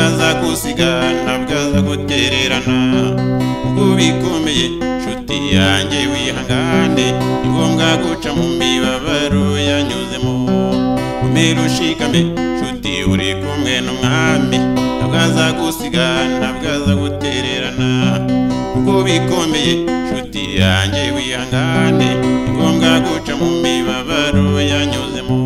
kugusiga ntabwaza gutererana ubwo bikomeye nshuti yanjye wihangane ni ngombwa guca mu mibabaro yanyuzemo umere ushikame nshuti uri kumwe n'umwami ntabwaza gusiga ntabwaza gutererana ubwo bikomeye nshuti yanjye wihangane ni ngombwa guca mu mibabaro yanyuzemo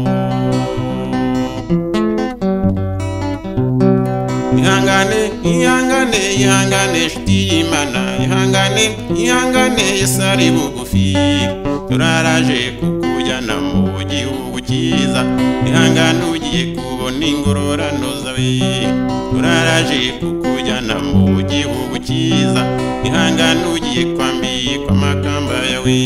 ihangane ihangane ihangane nshuti y'imana ihangane ihangane yesari bugufi turaraje kukujyana mu gihugu cyiza ihangane ugiye kubona ingororano zawe turaraje kukujyana mu gihugu cyiza ihangane ugiye kwambikwa amakamba yawe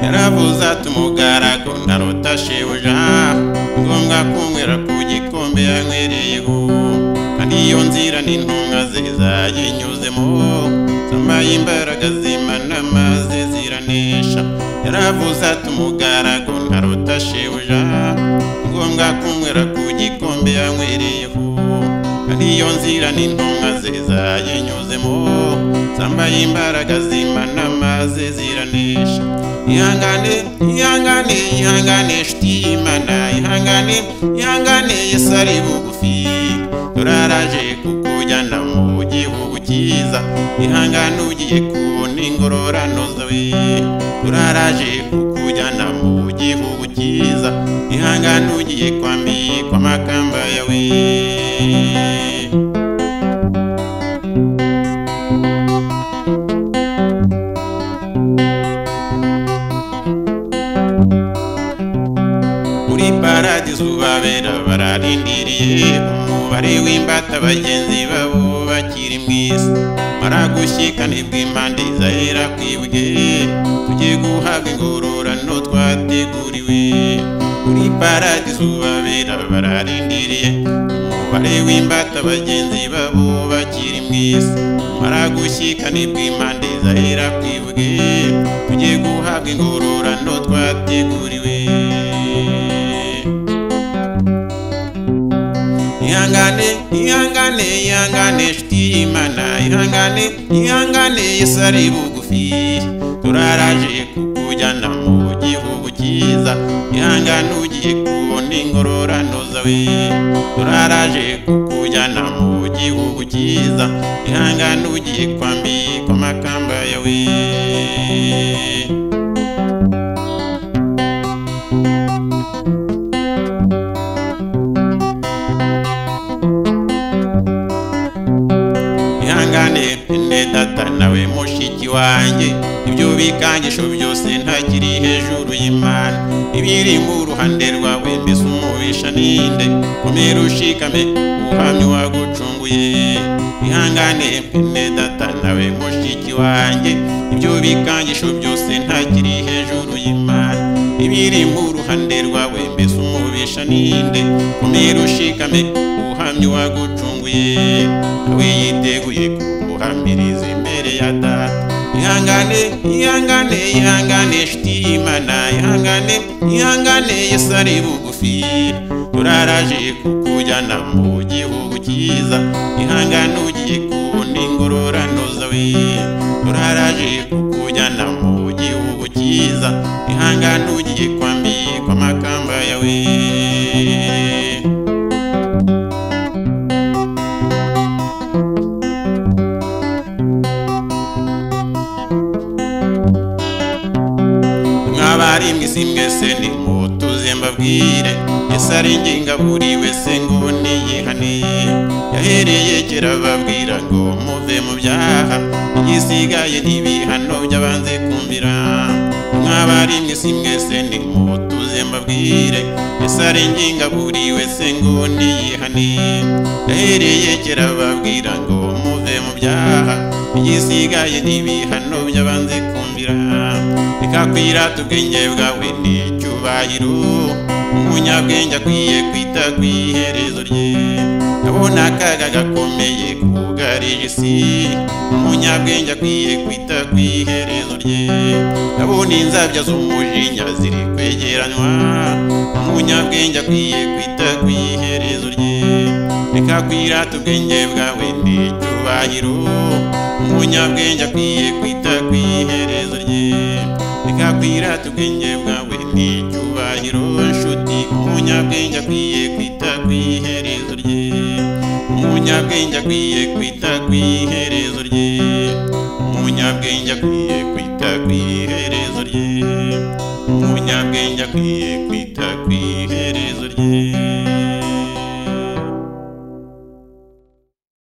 yaravuze ati umugaragu ndarota shebuja ngombwa kunywera ku gikombe yanywereyeho kandi iyo nzira n'intumwa ze zayinyuzemo zambaye imbaraga zimana amazi ziranesha yaravuze ati umugaragu ndarota shebuja ngombwa kunywera ku gikombe yanywereyeho kandi iyo nzira n'intumwa ze zayinyuzemo zambaye imbaraga zimana amazi ziranesha ihangane ihangane ihangane nshuti y'imana ihangane ihangane yesu ari bugufi turaraje kukujyana mu gihugu cyiza ihangane ugiye kubona ingororano zawe turaraje kukujyana mu gihugu cyiza ihangane ugiye kwambikwa amakamba yawe muri paradizo babera bararindiriye umubare w'imbata bagenzi babo bakiri mu isi maragushyikane bw'impande zahera kwibuye tujye guhabwa ingororano twateguriwe muri paradizo babera bararindiriye umubare w'imbata bagenzi babo bakiri mu isi maragushyikane bw'impande zahera kwibuye tujye guhabwa ingororano twateguriwe ihangane ihangane ihangane nshuti y'imana ihangane ihangane yesu ari bugufi turaraje kukujyana mu gihugu cyiza ihangane ugiye kubona ingororano zawe turaraje kukujyana mu gihugu cyiza ihangane ugiye kwambikwa amakamba yawe ihangane ne data nawe mushiki wanjye ibyo bikangisho byose ntakiri hejuru y'imana ibiri mu ruhande rwawe mbese umubisha ninde komera ushikame uhamye wagucunguye ihangane ne data nawe mushiki wanjye ibyo bikangisho byose ntakiri hejuru y'imana ibiri mu ruhande rwawe mbese umubisha ninde komera ushikame uhamye wagucunguye nawe yiteguye kuguhamiriza imbere ya data ihangane ihangane ihangane nshuti y'imana ihangane ihangane yesu ari bugufi turaraje kukujyana mu gihugu cyiza ihangane ugiye kubona ingororano zawe turaraje kukujyana mu gihugu cyiza ihangane ugiye kwambikwa amakamba yawe mwabari mwisi mwese nimutuze mbabwire yesu ari nginga buri wese ngo niyihane yahereye kera babwira ngo muve mu byaha igisigaye n'ibihano by'abanze kumvira mwabari mwisi mwese nimutuze mbabwire yesu ari nginga buri wese ngo niyihane yahereye kera babwira ngo muve mu byaha igisigaye n'ibihano by'abanze kumvira reka kwirata ubwenge bwawe n'icyubahiro umunyabwenge akwiye kwita ku iherezo rye abona akaga gakomeye kugarije isi umunyabwenge akwiye kwita ku iherezo rye abona inzabya z'umujinya ziri kwegeranywa umunyabwenge akwiye kwita ku iherezo rye reka kwirata ubwenge bwawe n'icyubahiro umunyabwenge akwiye kwita ku iherezo rye reka kwirata ubwenge bwawe n'icyubahiro nshuti umunyabwenge akwiye kwita ku iherezo rye umunyabwenge akwiye kwita ku iherezo rye umunyabwenge akwiye kwita ku iherezo rye umunyabwenge akwiye kwita ku iherezo rye